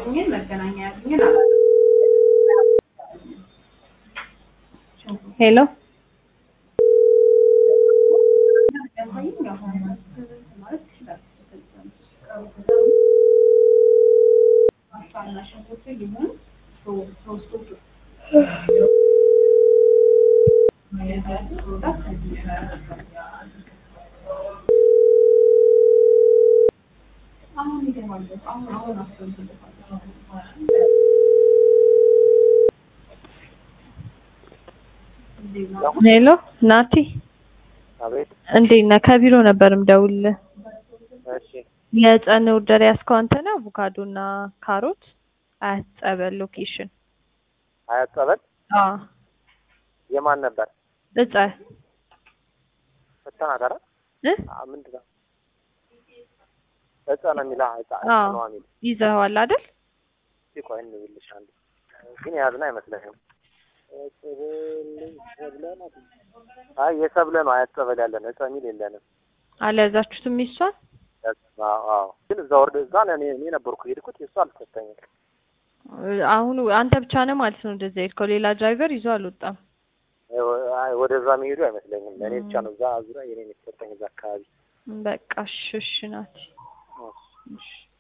ያሉኝን መገናኛ ያሉኝን ሄሎ ሄሎ ናቲ አቤት። እንዴት ነህ? ከቢሮ ነበር የምደውልልህ። እሺ የጸን ኦርደር ያዝከው አንተ ነህ? አቮካዶ እና ካሮት አያት ጸበል ሎኬሽን። አያት ጸበል አዎ የማን ነበር? እጸ ፈተናት አይደል? እ አ ምንድን ነው? እጸ ነው የሚለው እጸ አዎ ነው የሚል ይዘኸዋል አይደል? እስኪ ቆይ እንብልሽ አንዴ ግን የያዝን አይመስለኝም። አይ የሰብለ ነው አያት ጸበል ያለን እጸ የሚል የለንም። አልያዛችሁትም ይሷን? አዎ አዎ። ግን እዛ ወርደ እዛ ነው እኔ እኔ ነበርኩ የሄድኩት የእሱ አልተሰጠኝም። አሁን አንተ ብቻ ነህ ማለት ነው እንደዛ ሄድከው? ሌላ ድራይቨር ይዞ አልወጣም? አይ ወደዛ መሄዱ አይመስለኝም። ለእኔ ብቻ ነው እዛ ዙሪያ የኔ የተሰጠኝ እዛ አካባቢ በቃ እሺ እሺ ናቲ እሺ